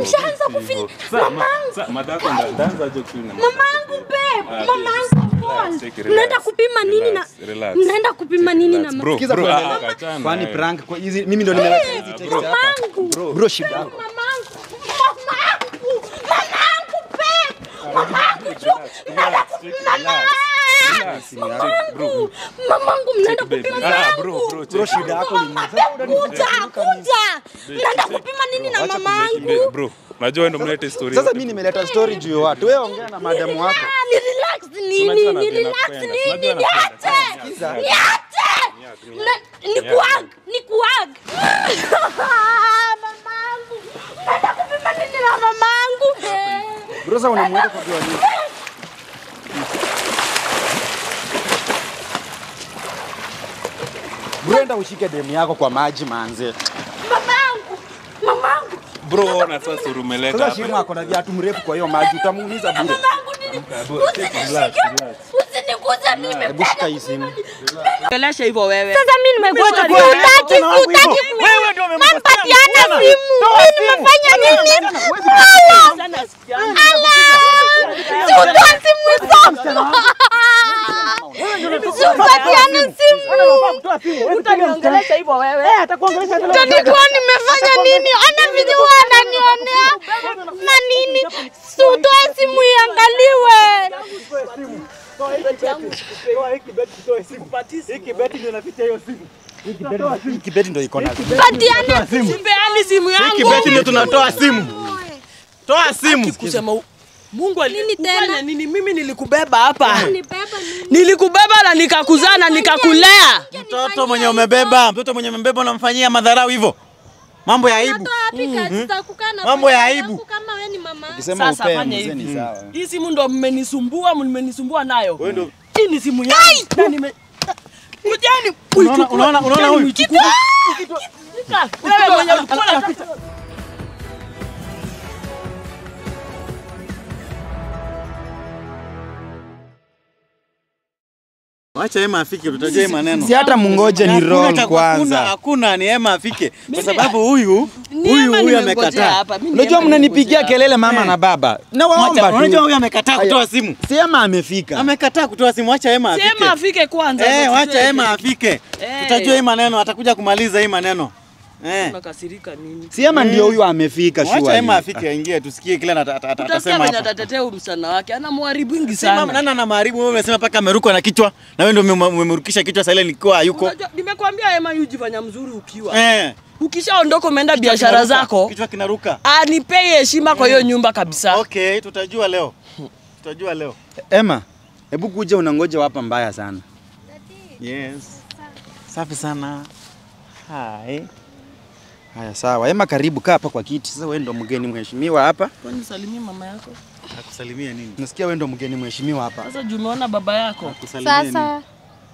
Nishaanza kufeel mamangu. Madako ndaanza aje kufeel na Mamangu babe, Ah, mamangu relax, boss. take it, relax. Mnaenda kupima nini na Relax, relax. mnaenda kupima nini na Bro, Sikiza bro, tuendelee. ah, achana, Kwani eh. prank kwa hizi mimi ndo nimeleta hizi text hapa. mamangu? Bro, shida yako. Mamangu, mamangu, mamangu babe, mamangu jo, mnaenda kupima Relax, mamangu, mamangu mnaenda baby. kupima Ah, bro, mamangu. bro, Bro, shida yako ni nini? Kuja, kuja, mnaenda kupima nini na Babe, mamangu? bro, najua wewe ndo mlete story. Sasa yote. mimi nimeleta story juu ya watu. Wewe ongea na madamu wako. Ah, ni relax nini? Unajua Ni napenda relax kupenda. nini? Unajua napenda. Niache. Niache. Mna- Ni kuag, ni kuag. Mamangu. Naenda kupima nini na mamangu? Bro, sasa unamweka kwa kwa nini? Bro, enda ushike demu yako kwa maji manze. Mamangu. Mamangu. Bro, ona sasa urumeleta Sasa hapa. Shirima ako na viatu mrefu kwa hiyo maji utamuumiza bure. Mamangu nini? Usinishike. Usiniguze mimi. Hebu shika hii simu. Ongelesha hivyo wewe. Sasa mimi nimekuwa Ngoja utaki, nione utaki, tena wangu utaki. hivyo. Wewe ndio umemkosea Mpatiana msichana. simu. Mimi nimefanya nini? Sana sikiana. Si utoe simu zangu. Si upatiane simu. Utaniongelesha hivyo wewe. Nilikuwa nimefanya nini? Ona vile huwa ananionea na nini? Si utoe simu iangaliwe. Hii kibeti ndio iko na Patiane Simpeani simu yangu. kibeti ndio tunatoa simu. Toa simu. Kusema u- Mungu Nini tena? alikufanya nini? Mimi nilikubeba hapa. Nibeba nini? Nilikubeba na nikakuzaa na nikakulea. Mtoto mwenye umebeba, mtoto mwenye umebeba unamfanyia madharau hivyo. Mambo ya aibu. Natoa wapi kazi za kukaa na Mambo ya familia aibu. yangu kama wewe ni mama? Ukisema Sasa upee fanya mzee ni hivi. sawa. Hii simu ndo mmenisumbua, mmenisumbua nayo. Hii ni simu yangu. Na nime Kujani Unaona- unaona- unaona huyu? Wewe mwenye ulikuwa unataka Wacha Ema afike, tutajua hii maneno. Si hata mungoje ni Hakuna roll cha- kwanza. Hakuna, hakuna ni Ema afike kwa sababu huyu Ni huyu Ema huyu nimengojea amekataa. hapa. Mimi ni Unajua Ema mnanipigia nimengojea. kelele mama na baba. Na Wacha- waomba Unajua tu. huyu amekataa kutoa simu. Si ama amefika. Amekataa kutoa simu, wacha Ema afike. Sema afike kwanza. Eh, ndio wacha tujue Ema je- afike. Eh. Tutajua hii maneno, atakuja kumaliza hii maneno. Eh. Unakasirika nini? Si ama ndio huyu amefika Wacha shua. Ema afike aingie tusikie kile ata- ata- ata- Utasikia atasema venye hapa. atatetea huyu msichana wake. Ana mharibingi Sema sana. nani ana maharibu wewe umesema paka amerukwa na kichwa na wewe ndio ume- umemrukisha kichwa sasa ile ilikuwa hayuko. Unajua, Nimekwambia Ema yujifanya mzuri ukiwa. Eh. Ukishaondoka umeenda biashara Kinaruka, zako, Kichwa kinaruka. anipei heshima kwa hiyo nyumba kabisa. Okay, tutajua leo. Tutajua leo. Ema, hebu kuja unangoja hapa mbaya sana. Yes. Safi sana. Hai. Haya sawa. Ema karibu kaa hapa kwa kiti. Sasa wewe ndo mgeni mheshimiwa hapa. Kwani salimie mama yako? Akusalimia nini? Nasikia wewe ndo mgeni mheshimiwa hapa. Sasa juu umeona baba yako. Akusalimia nini? Sasa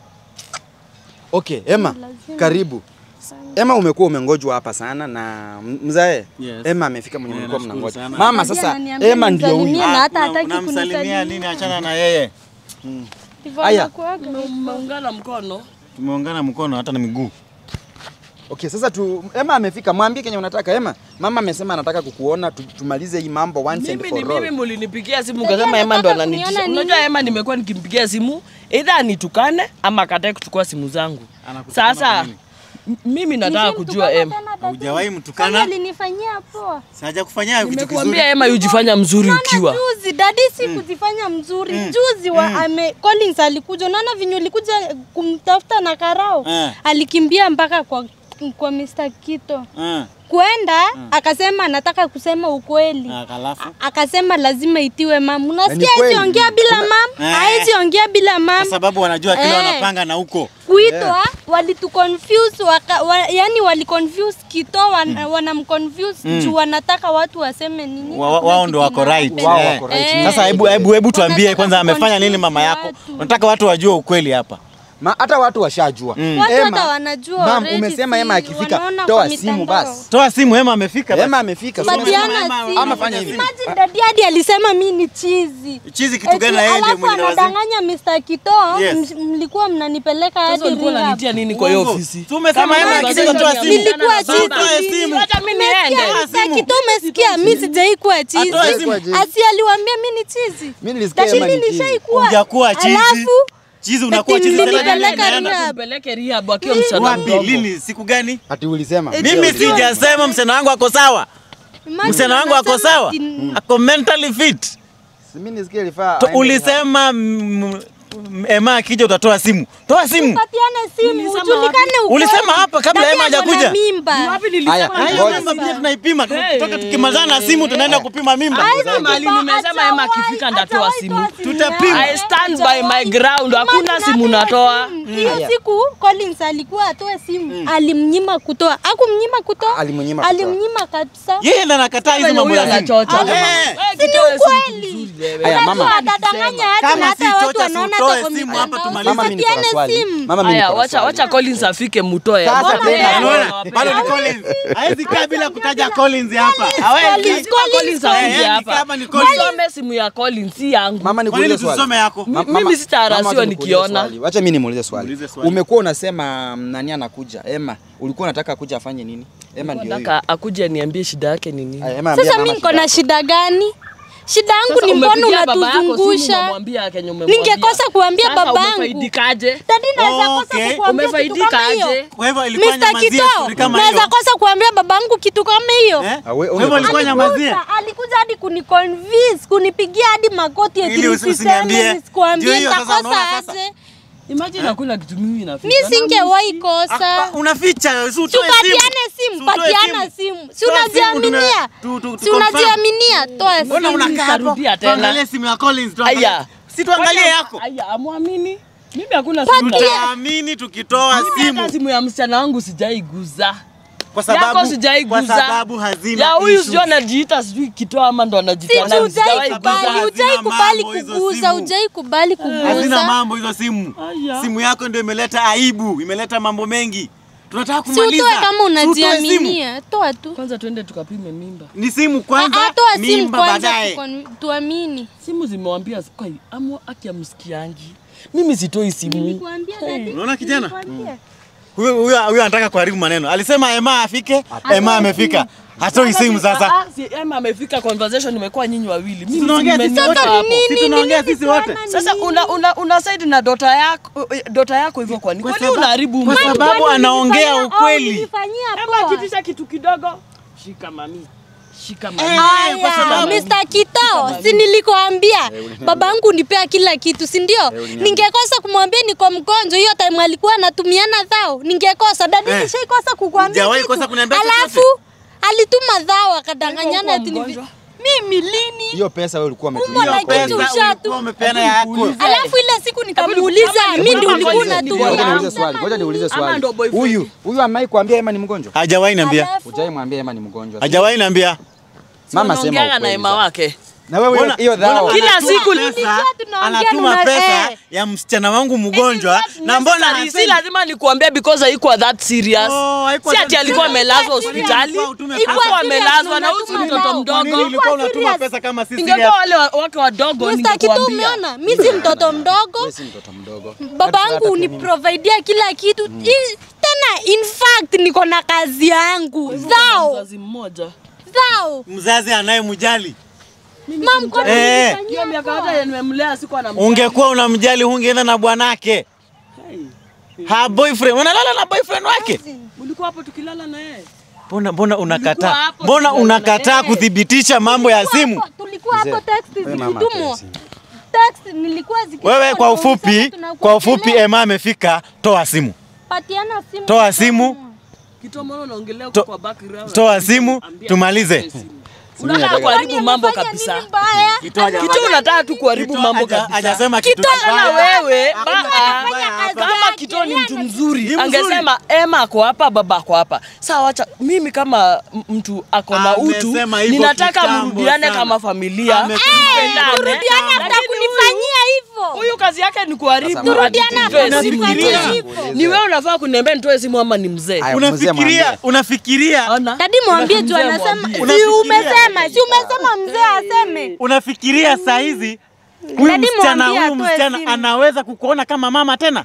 Okay, Ema, karibu. Ema umekuwa umengojwa hapa sana na m- mzae. Yes. Ema amefika mwenye Yeah, mlikuwa nashukuru mnangoja. sana. Mama Ndiye sasa ananiambia Ema ndio huyu. nimsalimie. na hata una- hataki unamsalimia kunisalimia. nini? Achana na yeye. ndivyo Aya. anakuwaga. Mmeungana mkono. Tumeungana mkono hata na miguu. Okay, sasa tu Ema amefika. Mwambie kenye unataka Ema. Mama amesema anataka kukuona tu, tumalize hii mambo once and Mimi ni for mimi all. mulinipigia simu Dada kasema Ema ndo anataka ananitisha. kuniona nini? Unajua Ema nimekuwa nikimpigia simu either anitukane ama akatae kuchukua simu zangu. Anakutukana kwa Sasa nini? m- mimi nataka kujua Nisimtukane Ema. tena dada. Hujawahi Kwani mtukana? alinifanyia poa. Saja kufanyia kitu kizuri. Nimekuambia Ema yujifanya mzuri ukiwa. Unaona juzi dadi si kujifanya mzuri. Juzi wa ame Collins alikuja. Unaona vinyo ulikuja kumtafuta na karao. Eh. Alikimbia mpaka kwa kwa Mr. Kito. Eh. Kwenda akasema anataka kusema ukweli. Ah, Halafu Akasema lazima itiwe mam. Unasikia Ni hizi kweli. ongea bila Kuna- mam? Eh. Haezi ongea bila kwa mam. sababu wanajua kile Eh. wanapanga na huko. kuitwa walituconfuse waka, wa, yani waliconfuse kito wan, wanamconfuse juu wanataka watu waseme nini Wa- wa- hakuna wao kitu ndo wako right. inawapenda. Wao Eh. wako right. Eh. Sasa hebu hebu hebu tuambie Wanataka kwanza amefanya nini mama kuconfuse yako? watu. Unataka watu wajue ukweli hapa. Ma, hata watu washajua. Watu Emma, hata wanajua Mam, already, umesema si Emma akifika, wanaona toa kwa simu mitandao. basi. Toa simu, Hema amefika. basi. Emma amefika. si umesema- Patiana Ama- simu. ama fanya hivi. Imagine daddy hadi alisema mi ni chizi. Chizi kitu gani na yeye ndio Alafu mwenye na wazimu? anadanganya Mr. Kitoo, Yes. m- mlikuwa mnanipeleka Sasa hadi ulikuwa rehab. unanitia nini kwa hiyo Uongo. ofisi? Si umesema Kama Hema conversation akisema toa ya simu. Nilikuwa msichana na chizi. Toa simu. Wacha mimi niende. Umesikia Mr. Kitoo umesikia mi sijaikuwa chizi. Atoe simu. Asi aliwaambia mi ni chizi. Mimi nilisikia Lakini Emma ni chizi. nishaikuwa. Hujakuwa chizi. Alafu Chizi unakuwa chizi. Nilipeleka Sasa nani rehab. anaenda? Mpeleke rehab akiwa msichana Wapi? mdogo. Lini? Siku gani? Ati ulisema. Mimi sijasema msichana wangu ako sawa. imagine Msichana wangu ako anasema sawa. ati- Ako mentally fit. Si Mimi nilisikia ilifaa. To- aende Ulisema mm, mm, Emma akija utatoa simu. Toa simu. Patiane simu, Nilisema ujulikane ukweli. Ulisema hapa kabla Daddy Emma ako na hajakuja. mimba. Wapi Haya, nilisema ngoja. Hayo namba pia tunaipima. Hey. Toka tukimalizana na simu tunaenda kupima mimba. Hakuna mahali nimesema Emma akifika ndatoa simu. Tutapima. I stand by my ground. Hakuna simu natoa. Hiyo siku Collins alikuwa atoe simu, alimnyima kutoa. Akumnyima kutoa, Alimnyima kutoa. alimnyima kabisa. Yeye ndo anakataa hizo Venye mambo huyo ya simu. anachocha. Eh. Eh, Si ni kitoe simu ukweli. vizuri wewe. Haya, mama. Unajua atadanganya hadi Kama na si hata watu chocha, si wanaona utoe hata kwa simu hapa mitandao. tumalize. Mama, mimi niko na Patiane swali. simu. Mama, mimi Haya, niko na wacha swali. wacha Collins afike mutoe. Sasa Mbona tena, yeye unaona? anawapea? Bado ni Collins. Hawezi kaa bila kutaja Collins hapa. Hawezi. Collins, Collins Eh, auje ni hapa. kama ni Collins. Usome simu ya Collins si yangu. Mama Kwa nikuulize nini swali. tusome yako? Ma- Mimi mama- sitaarasiwa mama, wacha nikuulize nikiona. swali. Wacha mimi nimuulize swali. Muulize swali. Umekuwa unasema mm, nani anakuja? Emma, ulikuwa unataka akuja afanye nini? Emma ndio huyo. Nataka akuje aniambie shida yake ni nini. Aya, Emma, ambia Sasa mama mimi niko shida na yako. shida gani? Shida yangu Sasa ni mbona umepigia baba yako simu unatuzungusha? umemwambia Kenya umemwambia. Ningekosa kuambia Sasa babangu. umefaidikaje? Dadi naweza kosa Okay. kukuambia kitu Umefaidika kama hiyo. aje? Kwa hivyo ilikuwa Mr. nyamazia Kitoo, story kama naweza hiyo. kosa kuambia babangu kitu kama hiyo. Eh? Ah, we- Kwa hivyo ilikuwa umefanya- nyamazia. Alikuja, alikuja hadi kuniconvince, kunipigia hadi magoti eti Ili usi- nisiseme, usiniambie. Ndio nisikuambie, hiyo sasa, nitakosa unaona sasa. aje? Imagine hakuna kitu mimi nafika. Mi singewahi kosa. Ah, Unaficha, si utoe Tupatiane simu, Si utoe patiana simu. Si Toa simu, unajiaminia? tuna- tu- tu- Si tu- unajiaminia? Toa Mbona simu. unakaa hapo? Nitarudia tena. Tuangalie simu ya Collins, tuangalie. Aya. Si tuangalie yako. Aya, amwamini. Mimi hakuna simu. Tutaamini tukitoa Mimi hata simu simu ya msichana wangu sijaiguza. kwa Yako sababu sijaiguza. kwa sababu hazina Ya huyu issues. sijui anajiita sijui kitoa ama ndo anajiita Si nani, hujai sijawahi Sababu kubali, hazina hujai kubali mambo hizo kuguza, simu. hujai kubali hazina kuguza. mambo hizo simu. Aya. Simu yako ndio imeleta aibu, imeleta mambo mengi. Tunataka Si kumaliza. utoe kama Si utoe simu. unajiaminia, toa tu. Kwanza tuende tukapime mimba. Ni simu kwanza, Ah, ah, toa simu mimba kwanza baadaye. tukon- tuamini. Simu zimewambia kwa amu aki amsikiangi. Mimi sitoi simu. Nilikuambia dadi. Unaona kijana? Nilikuambia. Huyo huyo huyo anataka kuharibu maneno. Alisema Emma afike, Emma amefika. Hatoi simu sasa. Ah, ah, si Emma amefika conversation imekuwa nyinyi wawili. Mimi Tunaongea si sisi mmeniota wote. hapo. Si tunaongea sisi wote. Sasa una una, una side na dota yako dota yako hivyo kwani? Kwani sababu- unaharibu kwa mtu? sababu Kwani anaongea nilifanyia- ukweli. oh, nilifanyia Emma poa. kitisha kitu kidogo. Shika mami. Shika mami. Eh, kwa Aya, sababu Mr. Kitoo, si nilikuambia babangu nipea kila kitu, si ndio? Ningekosa kumwambia niko mgonjwa hiyo time alikuwa anatumiana dhao, ningekosa. Dadi Eh. nishaikosa kukuambia Hujawahi kitu. kosa kuniambia Alafu chochote? alituma dhao akadanganyana Ulikuwa ati ni mgonjwa? mimi lini? Hiyo pesa wewe ulikuwa Umbo umetumia. la kwa kitu hiyo. ushatu. ulikuwa umepeana yako. Alafu ile siku nikamuuliza Hebu mimi ndio hebu ulikuwa hebu unatumia. Ngoja Ngoja niulize swali, ngoja niulize Ama swali. ndo boyfriend. Huyu, huyu amai kuambia Emma ni mgonjwa? Hajawahi niambia. Alafu- Hujai mwambia Emma ni mgonjwa. Hajawahi niambia. Mama sema Unaongeanga na ukweli. Emma sasa. wake. Na wewe hiyo- hiyo dhao. Kila Anatuma siku pesa, nilikuwa tunaongea anatuma na una- pesa eh. ya msichana wangu mgonjwa na mbona Necessary, si hasemi? lazima nikuambia because haikuwa that serious. Oh, haikuwa si that ati alikuwa serious. amelazwa Haikuwa hospitali. serious. Utume Ilikuwa Hakuwa serious amelazwa na na huyu si unatuma mtoto dhao. Kwa nini mdogo. ulikuwa unatuma serious. pesa kama si Ingekuwa serious? wale wa- wake wadogo Mr. Kitoo ningekuambia. umeona? Mimi si mtoto mdogo. Wewe si mtoto mdogo. babangu uniprovidea kila kitu I, tena in fact niko na kazi yangu zao Mzazi mmoja. zao Mzazi anayemjali. mam kwa nini Eh. unifanyia Hiyo miaka poa? yote nimemlea sikuwa na Ungekuwa unamjali hungeenda na bwanake. Ha boyfriend, unalala na boyfriend wake? Ulikuwa hapo tukilala na yeye. Mbona mbona Ulikuwa unakataa? hapo Mbona tukilala na unakataa yeye. kuthibitisha mambo ya Tulikuwa simu? hapo- tulikuwa hapo Mzee, text wewe mama zikitumwa atoe simu. text nilikuwa zikitumwa Wewe kwa na ufupi, unasema tunakuwa kwa ufupi kelele. Emma amefika, toa simu. patiana simu Toa simu. Kitu mbona unaongelea To- huko kwa background. Toa simu, Ambia tumalize. atoe simu. Unataka nataka- kuharibu Kwani mambo amefanya kabisa. nini mbaya? Kitu unataka tu kuharibu Kitu mambo haja- kabisa. hajasema kitu Kitu na kibaya. wewe Hakuna ba- kitu ah, kibaya hapa. kama Kito ni mtu mzuri Ni mzuri. angesema Emma ako hapa, baba ako hapa. Sawa, wacha mimi kama m- mtu ako na utu, Amesema hivyo ninataka kitambo mrudiane sana. kama familia, Amesema mpendane. Turudiane hata Lakini kunifanyia hivyo. Huyu kazi yake ni kuharibu. Sasa ati Turudiane nitoe hata simu, kunifanyia nitoe hivyo. simu. Ni wewe unafaa kuniambia nitoe simu ama ni mzee? Haya, mzee mwambie. Unafikiria, unafikiria, Ona. Dadi mwambie juu Mzee anasema mwambie. si Unafikiria- umesema, si umesema mzee aseme. unafikiria saa hizi huyu Dadi msichana mwambie huyu atoe msichana simu. anaweza kukuona kama mama tena?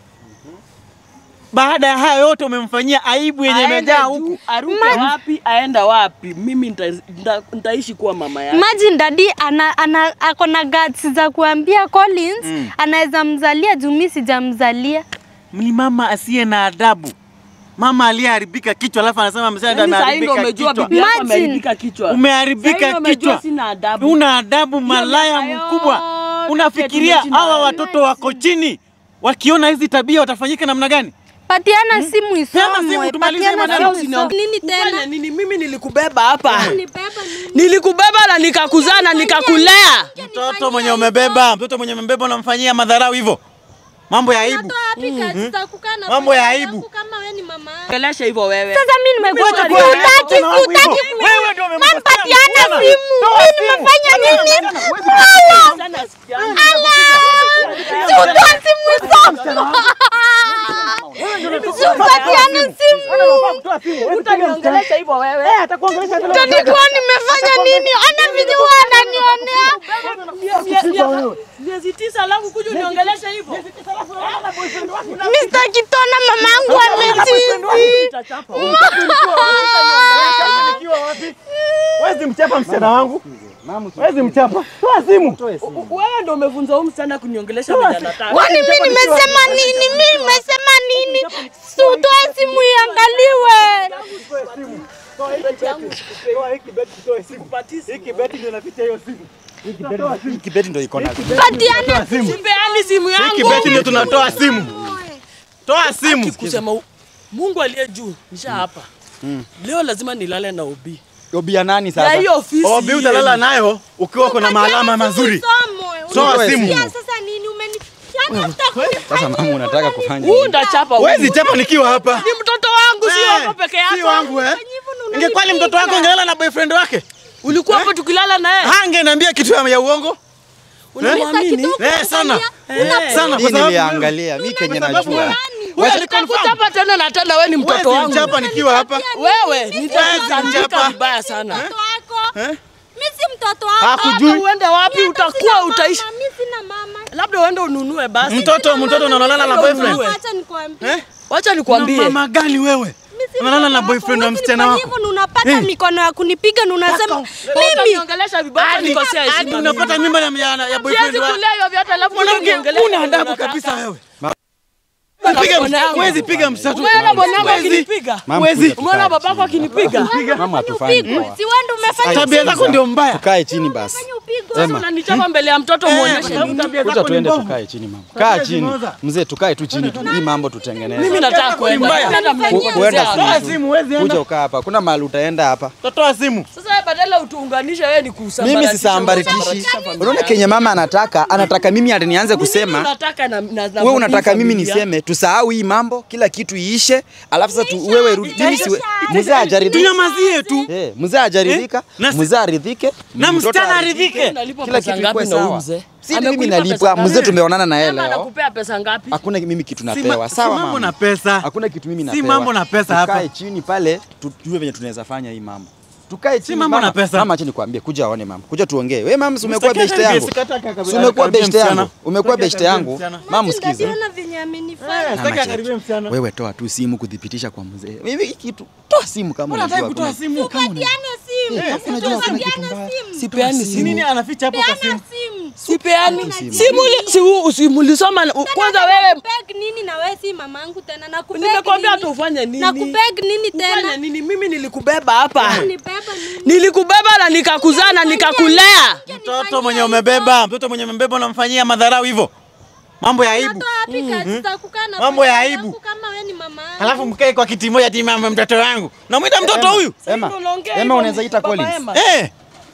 Baada ya haya yote umemfanyia aibu yenye Aende imejaa juu, huku. aruke wapi, aenda wapi? Mimi nita- nita- nitaishi kuwa mama yake. Imagine dadi ana, ana, ako na guts za kuambia Collins anaweza mzalia juu mimi sijamzalia. Ni mama asiye na adabu, mama aliyeharibika kichwa, alafu anasema msichana Yaani saa hii ndio ameharibika umejua kichwa. bibi yako Imagine. ameharibika kichwa. Saa hii Umeharibika ndio umejua kichwa, sina adabu. una adabu, malaya miaka mkubwa. yote Unafikiria tumeishi na hawa wewe. watoto wako chini, wakiona hizi tabia watafanyika namna gani? Patiana simu isomwe. simu, tumalize patiana maneno. simu isomwe. Nini Ufanye tena? nini? Mimi nilikubeba hapa, Nibeba nini? nilikubeba na nikakuzaa na nikakulea. Mtoto mwenye umebeba, mtoto mwenye umebeba unamfanyia madharau hivyo, mambo ya aibu. Natoa wapi kazi za kukaa na Mambo ya familia aibu. yangu kama wewe ni mama yangu? Ongelesha hivyo wewe. Sasa mimi nimekuwa Mimi sitaki, ndio sitaki, nilikuwa sitaki. hivyo. Wewe ndio umemkosea Nampatiana msichana. simu. Mimi nimefanya nini? Sana sikia. Si utoe simu isomwe. Si upatiane simu. Utaniongelesha hivyo wewe. Nilikuwa nimefanya nini? Ona vile huwa ananionea. Miezi tisa alafu kuja uniongelesha hivyo. Mr. Kitona mamangu amechizi. Utachapa. Wezi mchapa msichana wangu, wezi mchapa. Toa simu. Wewe ndio umefunza huyu msichana kuniongelesha vile anataka. Kwani mimi nimesema nini? Mimi nimesema nini? Si utoe simu iangaliwe. Hii kibeti ndio iko na Patiana Sipeani simu yangu. Kibeti ndio tunatoa simu. Toa simu. kusema u- Mungu aliye juu nisha hapa. Leo lazima nilale na Obi. Obia nani Ya sasa? hiyo ofisi. Obi utalala nayo ukiwa kuna maalama mazuri. Toa simu. Sasa nini umeni Yaani utakunifanyia Sasa mama unataka kufanya Huu ndachapa. huyu. Wezi chapa nikiwa hapa. Ni mtoto wangu si Eh, wako peke yako. Si wangu eh. hivyo na Ingekuwa ni mtoto wako ungelala na boyfriend wake. Ulikuwa hapo tukilala naye. Hangeniambia kitu ya ya uongo. Unamwamini? Eh, sana. Eh. Sana Hii kwa sababu niliangalia mimi kenye najua. Wewe nitakuchapa tena na tena wewe ni mtoto wezi wangu. mchapa nikiwa hapa. Wewe Wezi nitakutandika mchapa. vibaya sana. mtoto wako. Mimi si mtoto wako. Hakujui. Hata uende wapi Mimi hata utakuwa sina utaishi. mama, Mimi sina mama. Labda uende ununue basi. Mtoto mtoto unalala na boyfriend. Acha nikwambie. Eh? Wacha Una nikwambie. mama gani wewe? Mimi si Unalala na mtoto boyfriend wa wako. msichana Huwezi wako. nifanyia hivyo na unapata Eh. mikono ya kunipiga na unasema mimi Utaniongelesha vibaya nikosea Hadi heshima. unapata mimba ya ya, ya boyfriend Siwezi wa. kulea hivyo vyote alafu Mwanamke uniongelesha una vile adabu unataka. kabisa wewe. Bwana Piga yangu. wezi piga msatu. Umeona bwanangu Wezi. akinipiga? Mama, Wezi. kuja tukae Umeona chini. babako akinipiga? Mama tufanye upigwe. poa. Si wewe ndio umefanya Tabia zako ndio mbaya. Tukae chini basi. Fanya upigwe. Ema. Unanichapa mbele ya mtoto muoneshe nini? Kuja tuende tukae chini mama. Kaa chini. Mzee tukae tu chini tu. Hii mambo tutengeneze. Mimi nataka kuenda. Mbaya. Nenda Ku- kuenda mnipotezea. Toa simu. simu wezi Kuja enda. ukaa hapa. Kuna mahali utaenda hapa. Toa simu. Sasa wewe badala utuunganishe wewe ni kusambaratisha. Mimi sisambaritishi. Unaona kenye mama anataka, anataka mimi ati nianze kusema. Unataka na na na Wewe unataka mimi familia. niseme tusahau hii mambo, kila kitu iishe, alafu sasa tu, wewe rudi. Mimi siwe mzee hajaridhika. Tunyamazie tu. Eh, mzee hajaridhika, Na si- mzee aridhike, Na mtoto msichana aridhike. aridhike. Unalipwa Kila pesa kitu ngapi ikuwe na huyu sawa. mzee? Si mimi Amekulipa nalipwa, pesa mzee ngapi? tumeonana na yeye Mama leo. anakupea pesa ngapi? Hakuna mimi kitu Si ma- napewa. si Sawa mambo mama. na pesa. Hakuna kitu mimi Si napewa. mambo na pesa hapa. Tukae chini pale tujue venye tunaweza fanya hii mambo. Tukae chini. mambo mama. na pesa. Mama acha nikwambie, kuja aone mama. Kuja tuongee. Wewe mama, si umekuwa Msitaki beshte akaribia, yangu. sikataka akaribia, Si umekuwa akaribia beshte msichana. yangu. Umekuwa Sitaki beshte akaribia yangu. msichana. Mama msikize. Ndio venye amenifanya. Eh, sitaki Mama, akaribia msichana. Wewe toa tu simu kudhibitisha kwa mzee. Mimi hii kitu toa simu kama Mbona unajua. hataki kutoa hakuna- simu? Kama una- Patiane simu. unajua hakuna kitu Patiane mbaya. simu. Sipeani Ni simu. nini anaficha hapo kwa simu? Patiana simu. Sipeani. simu. Simu li- si u- si mulisoma na- kwanza wewe Nakupeg nini na wewe si mamangu tena? Nakupeg nimekwambia nini? hata ufanye nini? Nakupeg nini Ufanye tena? nini? Mimi nilikubeba hapa. Nibeba nini? Nilikubeba na nikakuzaa na nikakulea. Mtoto mwenye umebeba, mtoto mwenye umebeba unamfanyia madharau hivyo. Mambo ya aibu. Natoa wapi kazi za kukaa na Mambo ya familia aibu. yangu kama wewe ni mama yangu? Halafu mkae kwa kiti moja ati mama mtoto wangu. Namwita mtoto huyu? Emma, Unaongea Emma hivyo, unaweza ita Baba Collins. Emma. Eh,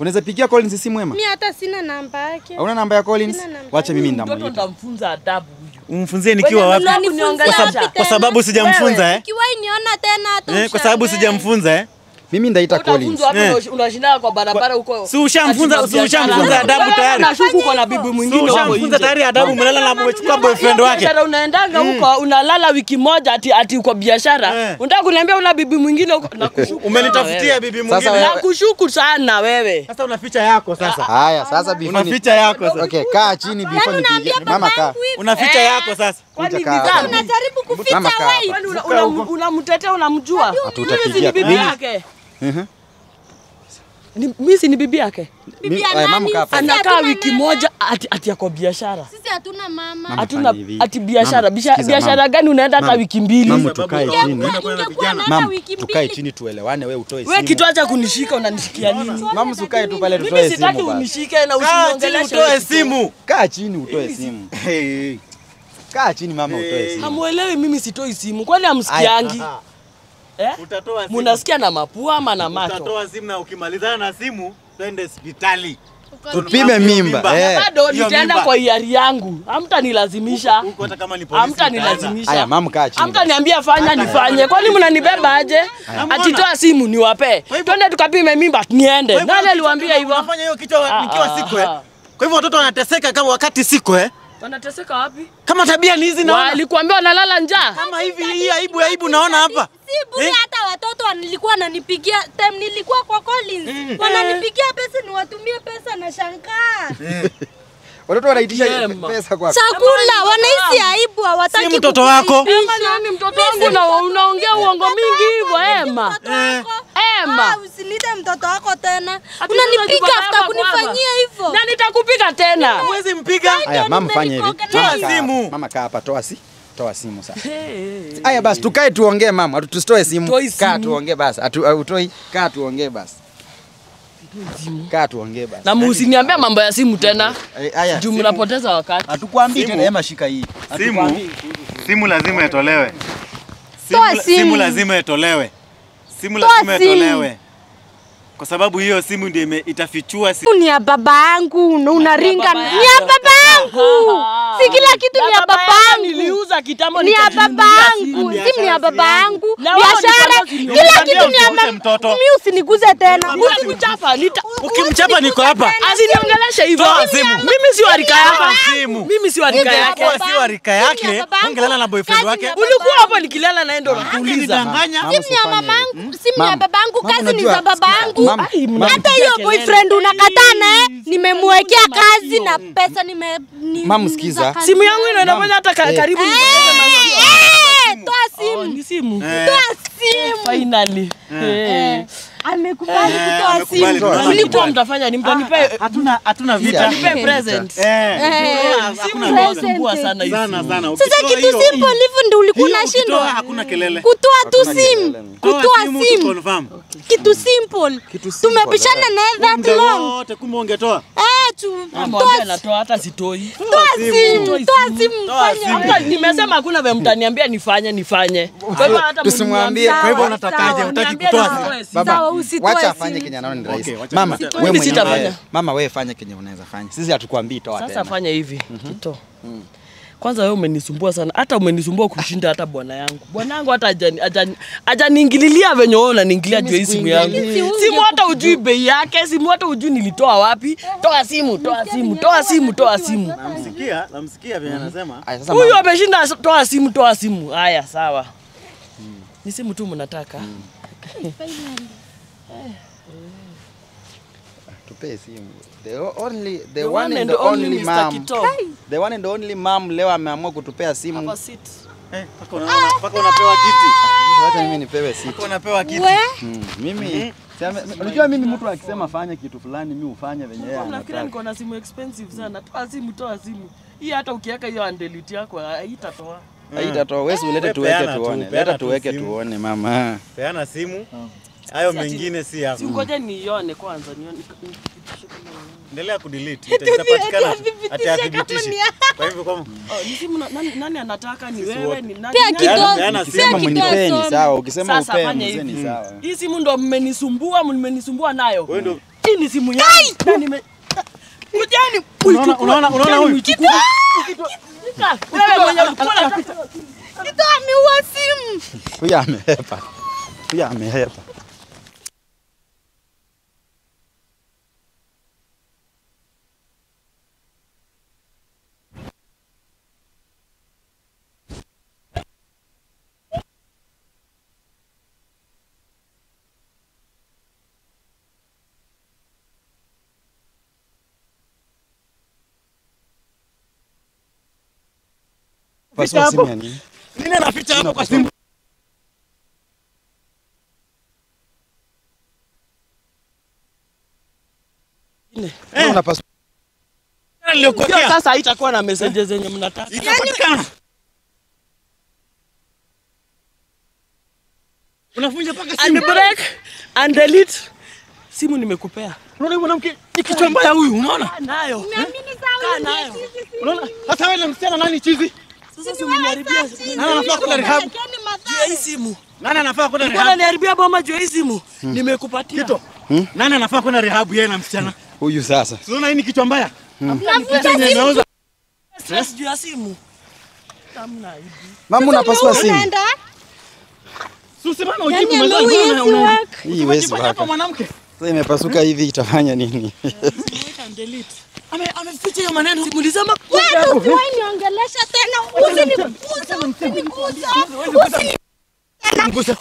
Unaweza pigia Collins simu Ema? Mi hata sina namba yake. Hauna namba ya Collins? Sina namba. Wacha mimi Mtoto ndamuita. nitamfunza adabu huyu. Umfunzie nikiwa wapi? Unanifunza Kuniongea wapi sababu- Kwa tena? sababu sijamfunza eh? Ukiwahi niona tena hata Eh, kwa sababu ushangae. sijamfunza eh? Mimi ndaita Collins. Utafunzwa wapi Eh. unash- unashinda kwa barabara huko? Si ushamfunza- Ati si ushamfunza biashara. adabu Wewe tayari? Unashuku uko na bibi Si mwingine huko ushamfunza nje. tayari adabu mlala na umechukua boyfriend Hiyo wake. biashara unaendanga huko unalala wiki moja ati ati uko biashara. Eh. Unataka kuniambia una bibi mwingine huko? Nakushuku. Umenitafutia bibi Sasa mwingine. wewe- Nakushuku sana wewe. Sasa unaficha yako sasa. Haya, sasa before Una ni- ficha yako sasa. Okay, kaa chini before Yaani nipigie. unaambia Mama kaa. babangu hivi. Una ficha yako sasa. Kwani Kuja kaa. bidhaa Unajaribu kuficha Mama kaa wewe. Kwani una- una- unamtetea unamjua? Hatutapigia Mimi si ni bibi mimi- yake. Mhm. Ni- Mimi si ni bibi yake. Bibi ya Aya, mama nani? kaa hapa. Sisi Anakaa hatuna wiki mama. moja ati ati yako biashara. Sisi hatuna mama. Mama, Hatuna fanya hivi. ati biashara. Mama, Bisha- sikiza, Biashara mama. gani unaenda hata Mama, wiki mbili? Mama, tukae Sababu- chini. Ingekuwa naenda Mama, wiki tukae mbili. chini tuelewane, wewe utoe Wewe simu. kitu acha kunishika unanishikia nini? Mama, usikae tu pale Mimi tutoe sitaki simu basi. unishike na Kaa chini usiniongeleshe. utoe simu. Kaa chini utoe simu. Hey. Kaa chini mama utoe simu. Hamuelewi mimi sitoi simu. Kwani hamsikiangi? Eh? Utatoa simu. Munasikia na mapua ama na macho? Utatoa simu na ukimalizana na simu twende hospitali. Tupime mimba. Mimba. Eh. Bado Hiyo nitaenda mimba. kwa hiari yangu. Hamtanilazimisha. Huko hata kama ni polisi. utaenda. Hamtanilazimisha. Haya, mama kaa chini. Hamtaniambia fanya nifanye. Kwani mnanibeba aje? Ati toa simu niwape. Twende tukapime mimba niende. Kwa hivyo Nani kichwa aliwaambia kama hivyo? Unafanya hiyo kichwa Ah, nikiwa ah, siko eh. ah. Kwa hivyo watoto wanateseka kama wakati siko eh. Wanateseka wapi? Kama tabia ni hizi naona. Walikuambia wanalala njaa. Kama hivi hii aibu aibu naona hapa. Si bure Eh? hata watoto wanilikuwa wananipigia time nilikuwa kwa Collins. Wananipigia pesa niwatumie pesa na shangaa. Watoto wanaitisha Yema. pesa kwa Chakula wanahisi aibu hawataki. Si mtoto wako. Ema nani mtoto wangu na unaongea uongo mingi hivyo Ema? Ema. Usinite mtoto wako tena. Ati Unanipiga sasa after baba kunifanyia hivyo. Na nitakupiga tena. Huwezi mpiga. Haya, mama fanya hivi. nimelikoga Mama nayo. kaa- simu. Mama kaa hapa, toa si. Toa simu sasa. Haya basi tukae tuongee mama, Atu- tusitoe simu. Toi Kaa simu. tuongee basi. Atu uh, utoi, kaa tuongee basi. Kaa tuongee basi. Na musiniambia mambo ya simu tena. Eh, Haya. Juu mnapoteza wakati. Hatukwambii Simu. tena, Ema shika hii. Simu. Simu lazima itolewe. Toa Simu, simu. simu lazima itolewe. Simu Toa lazima simu. itolewe. Kwa sababu hiyo simu ndio ime- itafichua si Ni ya baba yangu na unaringa. baba Ni ya yako. baba yangu. Si kila kitu ni ya baba yangu. Niliuza kitambo Ni ya baba nikajinunulia yangu. simu. Simu ni ya baba yangu. Na wewe Biashara, ulipata kila usiniambie kitu ni ya usiguse baba. mtoto. Mimi usiniguze tena. Ukimchapa nita Ukimchapa niko hapa. Asiniongeleshe hivyo. Toa simu. Mimi si wa rika Toa yako. simu. Mimi si wa rika yake. Ungekuwa si wa rika yake, Simu ya baba yangu. ungelala na boyfriend Kazi wake. ya Ulikuwa hapo nikilala naye ndo nakuuliza. Ungenidanganya. Mama, Simu ya usifanye mamangu, hivyo. simu ya Mama, babangu, mama, kazi ni unajua- za babangu. Mama, Ai, mna- Hata Mnapigia hiyo kelele. boyfriend unakataa naye, nimemwekea kazi na pesa nime ni- Mama, ni sikiza. za kazi. Simu yangu ina inafanya hata ka- Eh. karibu Eh, nipoteze maisha. eh, toa Oh, simu. ni simu. Eh. Toa simu. Finally. Eh. Amekubali Eh, kutoa amekubali simu. kutoa Mlikuwa mtafanya ni mtanipe Hatuna hatuna vita. mtanipe present. Eh. Eh, Simu Hakuna inasumbua present. sana hii Sana simu. sana. Sasa Ukitoa kitu hiyo- simple hivyo ndio ulikuwa hiyo ukitoa unashindwa. hakuna kelele. Kutoa tu Hakuna simu. kelele. Toa Kutoa simu tu simu. confirm. Kitu simple. Kitu simple, Tumepishana eh. naye that Muda long. wote kumbe ungetoa. Eh, tu Mambo toa ambayo natoa hata sitoi. toa simu. Toi Toa simu. simu. Toa fanya. simu. Hata nimesema hakuna vile mtaniambia nifanye nifanye. Kwa hivyo hata Tusimwambie. mniambie- Kwa hivyo Sawa, unatakaje? sawa. Hutaki Niambie kutoa nisitoe simu? simu. Baba, Sawa, usitoe wacha simu. afanye kenye anaona ni rahisi. Okay, wacha Mama, nisitoe. wewe Mimi mwenyewe. sitafanya. Mama, wewe fanya kenye unaweza fanya. Sisi hatukwambii toa Sasa tena. fanya hivi Kito. Kwanza wewe umenisumbua sana, hata umenisumbua kushinda hata bwana yangu. Bwana yangu hata hajani- hajani- hajaniingililia venye wewe unaniingilia juu ya hii simu yangu. Simu hata ujui bei yake, simu hata ujui nilitoa wapi. Toa simu, toa simu, toa simu, toa simu. Namsikia, namsikia vile anasema. Aya, sasa Huyu mama, ameshinda, toa simu, toa simu. Haya, sawa. Ni simu tu mnataka. tupee simu. The o- only the The one and the only Mr. mom. Kito. The one and only mom leo ameamua kutupea simu. Hapa sit. Eh, mpaka unaona- mpaka unapewa kiti. Sasa Wacha mimi nipewe simu. Mpaka unapewa kiti. We, Mm, Mimi sema- unajua mimi mtu akisema fanya kitu fulani mimi hufanya venye yeye Nafikiria anataka. niko na simu expensive sana. Toa simu, toa simu. Hii hata ukiweka hiyo andelete yako haitatoa. Haitatoa wewe ulete Wewe tuweke peana tu, tuone. peana Leta tu tuweke simu. tuone mama. Peana simu. Hayo mengine si yako. Si ngoja niione kwanza nione. Endelea kudelete. Ita- Itapatikana tu. Ati athibitishi. ni yako. Kwa hivyo kama Oh, ni simu na- nani, nani anataka ni wewe wote. ni nani? Pea nani- kidogo. peana Pea Ukisema simu. kidogo mnipeni some. sawa, ukisema Sasa upee fanya mzee ni hivi. sawa. Hii simu ndo mmenisumbua, mmenisumbua nayo. wewe ndio Hii ni simu yangu. Na nime Kujani Unaona- uichukue. unaona- unaona Kujani huyu? uichukue. Shika. Wewe mwenye ulikuwa unataka. Kito ameua simu. Huyu amehepa. Huyu amehepa. Pasua simu ya nini? Nini anaficha hapo kwa simu? Wewe unapasua Hiyo Niliyokokea. sasa haitakuwa na messages zenye mnataka. Itapatikana. Unafunja paka simu. Unbreak and delete. Simu nimekupea. Unaona huyu mwanamke ni kichwa mbaya huyu, unaona? Nayo. Naamini Kaa sawa. nayo. Unaona? Sasa wewe na msichana nani chizi? Sasa si umeniharibia. Nani anafaa kwenda rehab? Juu ya hii simu. Nani anafaa kwenda Mbona rehab? niharibia boma juu ya hii simu? Nimekupatia. Kito. Nani anafaa kwenda rehab yeye na msichana? huyu sasa. Unaona hii ni kichwa mbaya? Nafuta Yenye simu. inauza. Stress juu ya simu. Hamna hivi. Mama unapasua simu. Unaenda? Susi bana Yaani ujibu mwenzangu. ameuizi Una- una- work. Hii wezi unajifanya hapa waka. mwanamke. Sasa imepasuka hivi itafanya nini? Wait and delete. Ame ameficha hiyo maneno. Simulisema Wewe usiwahi niongelesha tena. Usinigusa, usinigusa. Mgusa.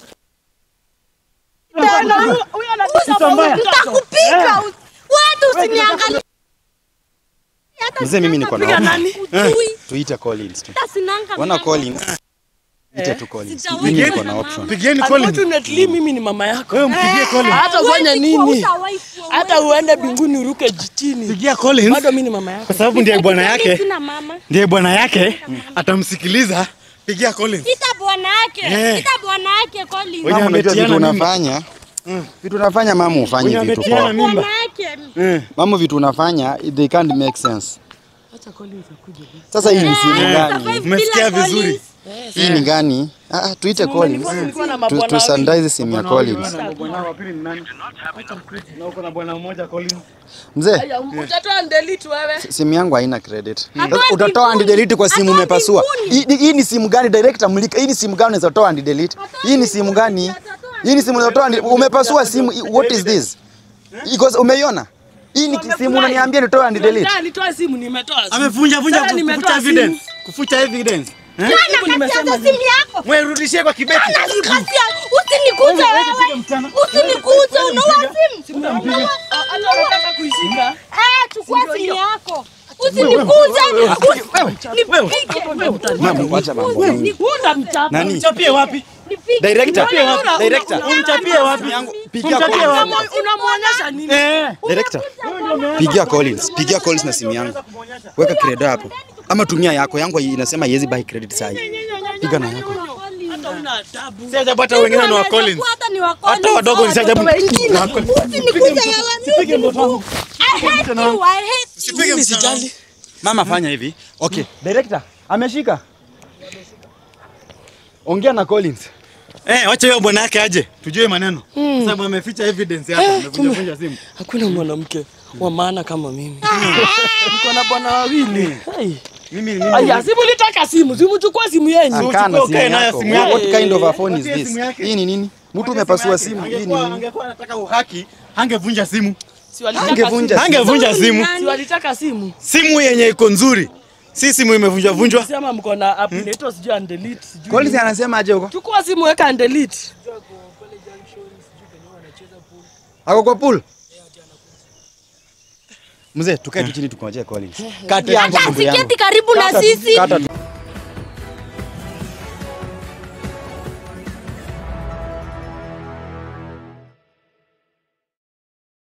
Usinigusa. mbaya. Nitakupiga. Watu usiniangalie. Hata Mzee, mimi niko na sinanga hofu. picha ujui. Tuite Collins tu. Hata sinanga Wana miaka. Collins. Ite tu Collins. Sijawahi Mimi kuwa niko na na option. Pigieni Collins. Unfortunately mimi ni mama yako. Wewe mpigie Collins. Hata ufanye Huwezi kuwa, nini? utawahi kuwa, Hata uende mbinguni uruke chini. Pigia Collins. Bado mimi ni mama yako. Kwa sababu ndiye bwana Mimi yake. Sina mama. Ndiye bwana yake atamsikiliza. Pigia Collins. Ita bwana yake. Eh. Ita bwana yake Collins. Wenye Mama unajua vitu ametiana mimba. unafanya. Vitu unafanya mama ufanye Wenye vitu ametiana poa. mimba. Bwana yake. Eh. Mama vitu unafanya they can't make sense. Acha Collins akuje. Sasa hii ni simu Eh, gani? survive Umesikia bila vizuri? Collins. Hii ni gani? Ah, ah, tuite Collins. Nilikuwa na Tu, mabwana tu wawili. sanitize simu ya Collins. Bwana wa pili ni nani? Na uko na bwana mmoja Collins. Mzee, Aya, utatoa and delete wewe. simu yangu haina credit. Hatoa Sasa Utatoa and mbinguni. delete kwa simu Hatoa umepasua. Hii mbinguni. hii ni simu gani director mlika? Hii ni simu gani unaweza toa and delete? Hii ni simu gani? Hii ni simu unaweza toa and umepasua simu. What is this? Iko umeiona? Hii ni simu unaniambia nitoa and delete. Ndio, nitoa simu nimetoa. simu. Amevunja vunja Sasa ku- nimetoa kufuta simu. evidence. Kufuta evidence. Eh? Simu Bwana nimesema katiaza nini? simu yako. Wewe rudishie kwa kibeti. Nikasia, usinikuze wewe. Usinikuze, unaua simu. Unaua- Ah, Hata unataka kuishika. Eh, chukua simu yako. Usinikuze. Nipige. Mama, wacha mambo. mingi. Unda mchapa. Nani? Umchapie wapi? Nipige. Director. Una- una- Director. una- Umchapie wapi? Pigia Umchapie Collins. wapi? Unamwo- Unamwonyesha nini? Eh. Director. Pigia Collins. Pigia Collins na simu yangu. Weka credit hapo. Ama tumia yako. Yangu inasema haiwezi buy credit saa hii. Piga na yako. Hata una adabu. Si ajabu hata wengine ni wa Collins. Hata ni wa Collins. Hata wadogo ni si ajabu. Wengine. Wa Collins. Usinikuze yawa. Sipige mtoto wangu. I hate you. I hate you. Sipige Mimi msichana wangu. sijali. Mama fanya hivi. Okay. Director, ameshika. Ongea na Collins. Eh, wacha hiyo bwana yake aje. Tujue maneno. Kwa sababu ameficha evidence hapa. Amevunja vunja simu. Hakuna mwanamke wa maana kama mimi. Niko na bwana wawili. Hey. Mimi mimi. Aya, simu litaka simu, simu chukua simu yenyu. Akaa na simu ukae nayo yako. simu yako. What kind of a phone is Patia this? simu yake. Hii ni nini? Mtu umepasua simu. Hii ni Angekuwa nini? angekuwa anataka uhaki, angevunja simu. Si walitaka Angevunja simu. Angevunja simu. Si walitaka simu. Simu yenye iko nzuri. Si simu imevunjwa vunjwa. Sema mko na app inaitwa sijui and delete sijui. Collins anasema aje huko? Chukua simu weka and delete. Ako kwa pool? Mzee, tukae tu chini tukongojee Collins. Kati yangu Hata ndugu yangu. asiketi karibu na Kata tu, sisi. kata tu.